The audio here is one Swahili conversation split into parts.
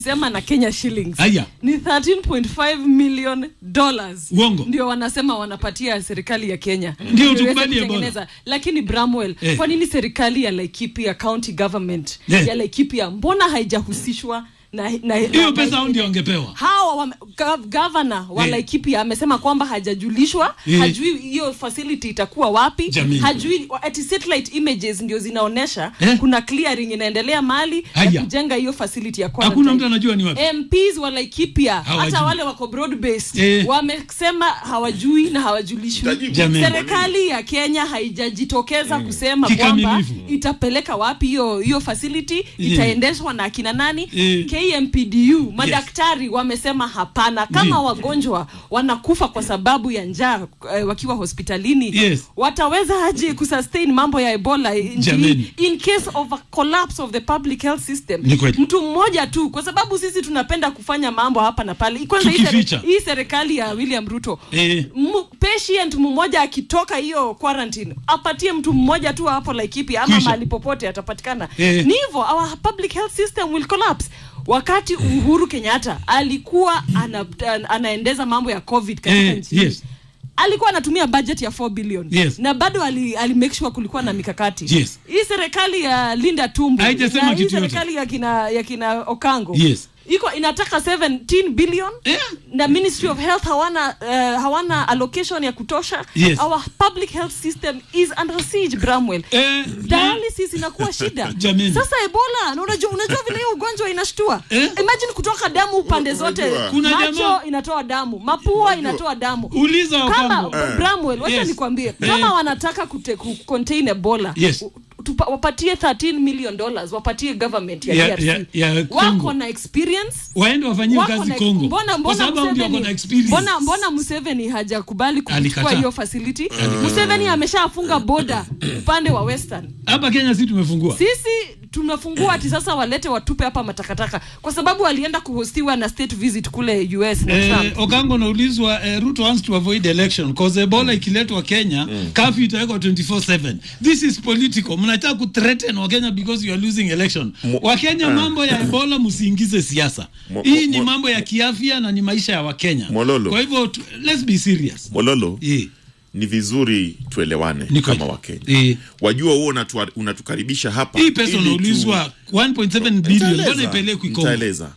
sema na Kenya shillings Aya. ni 13.5 million dollars Uongo. ndio wanasema wanapatia serikali ya Kenya Ndio Ili iweze tukubali Ebola. kutengeneza. lakini Bramwell Eh. kwa nini serikali ya Laikipia county government Eh. ya Laikipia mbona haijahusishwa na, na, hiyo na- pesa hao ndio wangepewa hawa wame- gav- gavana wa Eh. Laikipia amesema kwamba hajajulishwa Eh. hajui hiyo facility itakuwa wapi Jamii. hajui ati satellite images ndio zinaonyesha Eh. kuna clearing inaendelea mali ya Haya. kujenga hiyo facility ya hakuna quarantine. mtu anajua ni wapi MPs wa Laikipia Hawajui. hata wale wako broad based Eh. wamesema hawajui na hawajulishwi. Tajibu. Jameni. Serikali ya Kenya haijajitokeza kusema kwamba Kikamilifu. itapeleka wapi hiyo hiyo facility itaendeshwa na akina nani? Eh. KMPDU madaktari wamesema hapana, kama Ndio. wagonjwa wanakufa kwa sababu ya njaa eh, wakiwa hospitalini Yes. wataweza aje kusustain mambo ya Ebola nchini Jameni. in case of a collapse of the public health system Ni kweli. mtu mmoja tu kwa sababu sisi tunapenda kufanya mambo hapa na pale kwanza hii seri- Tukificha. hii serikali ya William Ruto Eh. M- patient mmoja akitoka hiyo quarantine apatie mtu mmoja tu hapo Laikipia ama Kwisha. mahali popote atapatikana Eh. ni hivyo our public health system will collapse wakati Uhuru Kenyatta alikuwa ana, anaendeza mambo ya covid katika Eh, nchi yes. alikuwa anatumia budget ya 4 billion Yes. na bado ali, ali make sure kulikuwa na mikakati Yes. hii serikali ya Linda Tumbo Haijasema na hii kitu yote. serikali ya kina, ya kina Okango Yes. iko inataka 17 billion Eh. na Ministry of Health hawana uh, hawana allocation ya kutosha Yes. our public health system is under siege Bramwell Eh, dialysis inakuwa shida Jameni. sasa ebola na unajua unajua vile hiyo ugonjwa inashtua Eh? imagine kutoka damu pande zote Unajua. Kuna macho jamaa- inatoa damu mapua inatoa damu Uliza kama Okambo. Eh. Bramwell wacha Yes. nikwambie Eh. kama wanataka kute, ku contain ebola Yes. u- tupa, wapatie 13 million dollars wapatie government ya, Ya- DRC ya- ya Congo. wako na experience waende wafanyie wako kazi na- Kongo mbona kwa mbona sababu hao ndio wako na Museveni experience mbona mbona Museveni hajakubali kuchukua Alikataa. hiyo facility Museveni ameshafunga boda upande wa western hapa Kenya si tumefungua sisi tumefungua ati sasa walete watupe hapa matakataka kwa sababu alienda kuhostiwa na state visit kule US na Eh, Trump Okango naulizwa eh, Ruto wants to avoid election cause Ebola ikiletwa Kenya mm. curfew itawekwa 24/7 this is political mnataka ku threaten wa Kenya because you are losing election Mo- wa Kenya mambo ya Ebola msiingize siasa Mo- hii mo- ni mo- mambo ya kiafya na ni maisha ya Wakenya Mololo. kwa hivyo tu- let's be serious Mololo, eh ni vizuri tuelewane Ni kweli. kama Wakenya. Eh. Wajua huo unatua- unatukaribisha hapa hii pesa ili tu- unaulizwa 1.7 billion Nitaeleza, mbona ipelekwi Kongo nitaeleza.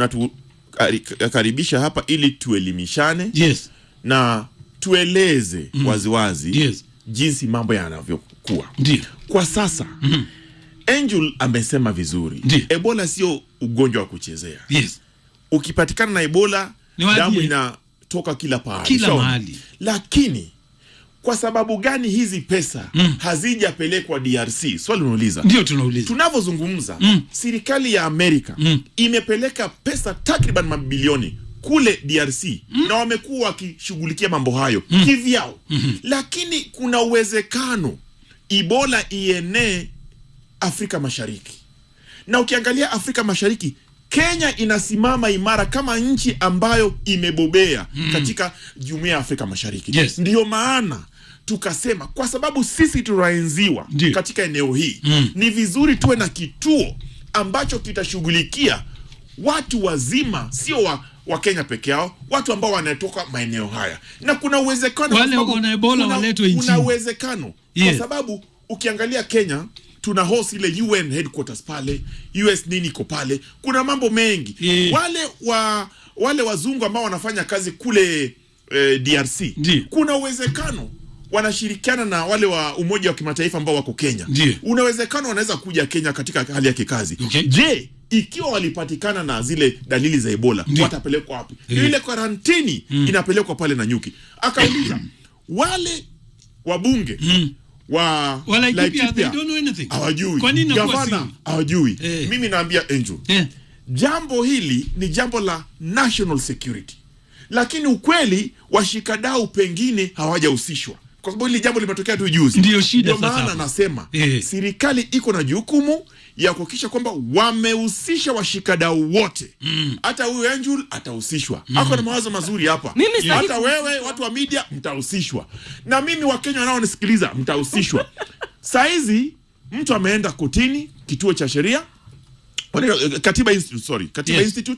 Unatukaribisha hapa ili tuelimishane yes na tueleze waziwazi Yes. jinsi mambo yanavyokuwa ndio kwa sasa. Angel amesema vizuri, Ndiyo. Ebola sio ugonjwa wa kuchezea. yes Ukipatikana na Ebola Ni wapi? damu inatoka kila pahali, Kila Sawa? mahali. Lakini kwa sababu gani hizi pesa hazijapelekwa DRC? Swali unauliza. ndio tunauliza Tunavyozungumza Mm. serikali ya Amerika Mm. imepeleka pesa takriban mabilioni kule DRC na wamekuwa wakishughulikia mambo hayo kivyao, lakini kuna uwezekano Ebola ienee Afrika Mashariki, na ukiangalia Afrika Mashariki Kenya inasimama imara kama nchi ambayo imebobea katika jumuiya ya Afrika Mashariki. Yes. Ndiyo maana tukasema kwa sababu sisi tunaenziwa Ndiyo. katika eneo hii Mm. ni vizuri tuwe na kituo ambacho kitashughulikia watu wazima, sio wa, wa Kenya peke yao, watu ambao wanatoka maeneo haya, na kuna uwezekano Wale kwa sababu wako na Ebola kuna- waletwe nchini. kuna uwezekano Yes. kwa sababu ukiangalia Kenya tuna host ile UN headquarters pale, US nini iko pale, kuna mambo mengi Yeah. wale wa wale wazungu ambao wanafanya kazi kule eh, DRC Ndiyo. kuna uwezekano wanashirikiana na wale wa Umoja wa Kimataifa ambao wako Kenya. Ndiyo. Una uwezekano wanaweza kuja Kenya katika hali ya kikazi. Okay. Je, ikiwa walipatikana na zile dalili za Ebola Ndiyo. watapelekwa wapi? Eh. Ile karantini inapelekwa pale na nyuki. Akauliza wale wabunge wa Wala Laikipia, Laikipia, they don't know anything. hawajui, Kwa nini inakuwa gavana siri? hawajui. Eh. Mimi naambia Angel, eh jambo hili ni jambo la national security, lakini ukweli washikadau pengine hawajahusishwa kwa sababu hili jambo limetokea tu juzi. Ndiyo shida Ndio sasa maana hapo. nasema Eh. serikali iko na jukumu ya kuhakikisha kwamba wamehusisha washikadau wote. Hata huyu Angel atahusishwa, ako na mawazo mazuri hapa. Mimi sitaki Hata wewe watu wa media mtahusishwa, na mimi Wakenya wanaonisikiliza mtahusishwa. Saa hizi mtu ameenda kotini, kituo cha sheria Wanaitwa, eh, Katiba Institute, sorry. Katiba Yes. Institute